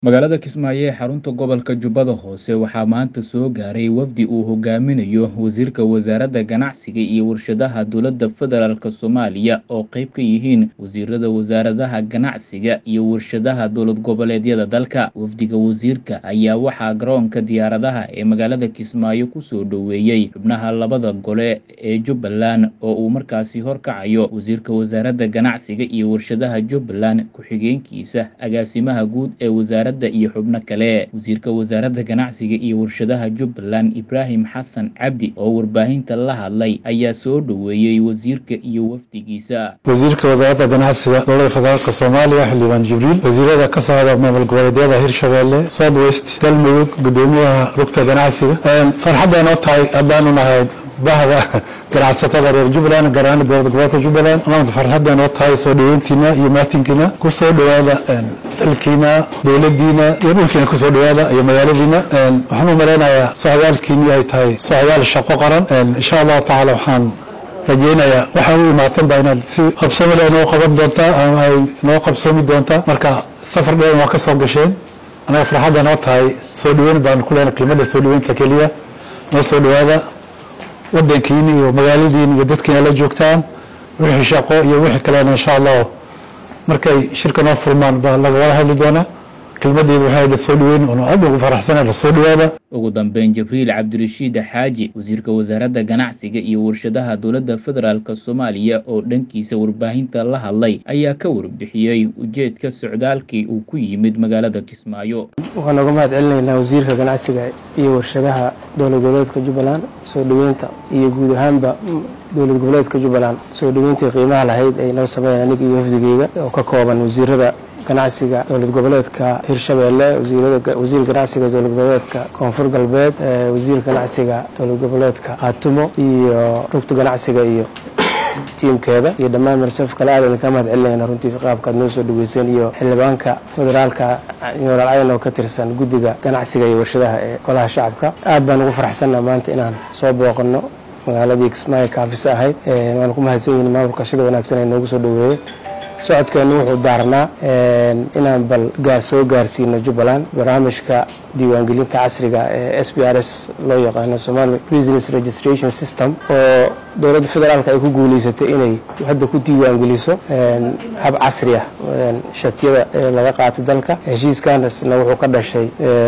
Magaalada Kismaayo ee xarunta gobolka Jubbada Hoose waxaa maanta soo gaaray wafdi uu hogaaminayo Wasiirka Wasaaradda Ganacsiga iyo Warshadaha Dowladda Federaalk Soomaaliya oo qayb ka yihiin wasiirada wasaaradaha ganacsiga iyo warshadaha dowlad goboleedyada dalka. Wafdiga wasiirka ayaa waxaa garoonka diyaaradaha ee magaalada Kismaayo ku soo dhoweeyay xubnaha labada gole ee Jubbaland oo uu markaasi horkacayo Wasiirka Wasaaradda Ganacsiga iyo Warshadaha Jubbaland, ku-xigeenkiisa, agaasimaha guud ee wasaaradda iyo xubno kale. Wasiirka Wasaaradda Ganacsiga iyo Warshadaha Jubbaland Ibraahim Xasan Cabdi oo warbaahinta la hadlay ayaa soo dhoweeyay wasiirka iyo wafdigiisa. wasiirka wasaaradda ganacsiga dowladda federaalk soomaaliya xildhibaan jibriil wasiirada ka socda maamul goboleedyada hirshabelle south west galmudug gudoomiyaha rugta ganacsiga farxadday noo tahay haddaanu nahay bahda ganacsatada reer jubbaland gaar ahaan dowlad goboleedka jubbaland maanta farxadday noo tahay soo dhaweyntiina iyo maatinkiina ku soo dhowaada dalkiina dowladdiina iyo dhulkiina ku soo dhowaada iyo magaaladiina waxaan u malaynayaa socdaalkiini ay tahay socdaal shaqo qaran insha allahu tacaala waxaan rajeynayaa waxaa u imaateen baa inaad si habsami leh noo qaban doontaa ama ay noo qabsami doontaa marka safar dheer waa ka soo gasheen anaga farxadda noo tahay soo dhaweyn baan ku leenahay kelmadda soo dhaweynta keliya noo soo dhowaada wadankiini iyo magaaladiini iyo dadkiina la joogtaan wixii shaqo iyo wixii kalena insha allahu markay shirka noo furmaan baa lagawada hadli doonaa kelmadeedu waxay la soo dhaweyn oo aad ugu faraxsana la soo dhawaada ugu dambeyn jibriil cabdirashiid xaaji wasiirka wasaaradda ganacsiga iyo warshadaha dowladda federaalk soomaaliya oo dhankiisa warbaahinta la hadlay ayaa ka warbixiyey ujeedka socdaalkii uu ku yimid magaalada kismaayo waxaan uga mahad celinaynaa wasiirka ganacsiga iyo warshadaha dowlad goboleedka jubbaland soo dhoweynta iyo guud ahaanba dowlad goboleedka jubbaland soo dhoweyntii qiimaha lahayd ay noo sameeyeen aniga iyo wafdigeyga oo ka kooban wasiirada ganacsiga dowlad goboleedka hirshabelle wasiir ganacsiga dowlad goboleedka koonfur galbeed wasiirka ganacsiga dowlad goboleedka haatumo iyo rugta ganacsiga iyo tiimkeeda iyo dhammaan marsaf kale aad idinka mahad celinayna runtii qaabkaad noo soo dhaweyseen iyo xildhibaanka federaalka jenaraal cayn oo ka tirsan guddiga ganacsiga iyo warshadaha ee golaha shacabka aad baan ugu faraxsanna maanta inaan soo booqano magaaladii kismaayo kaafisa ahayd waan ku mahadsan yihin maamulka shida wanaagsan ee noogu soo dhaweeyey socodkeenu wuxuu daarnaa inaan bal gaar soo gaarsiino jubbaland barnaamijka diiwaangelinta casriga ee s b r s loo yaqaano somali business registration system oo dowladda federaalk ay ku guuleysatay inay hadda ku diiwaangeliso hab casri ah shatiyada laga qaatay dalka heshiiskaasna wuxuu ka dhashay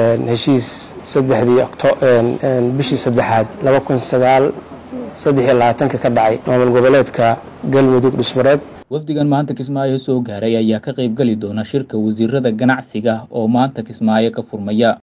heshiis saddexdii bishii saddexaad laba kun sagaal saddex iyo labaatanka ka dhacay maamul goboleedka galmudug dhusmareed wafdigan maanta kismaayo soo gaaray ayaa ka qayb geli doona shirka wasiirada ganacsiga oo maanta kismaayo ka furmaya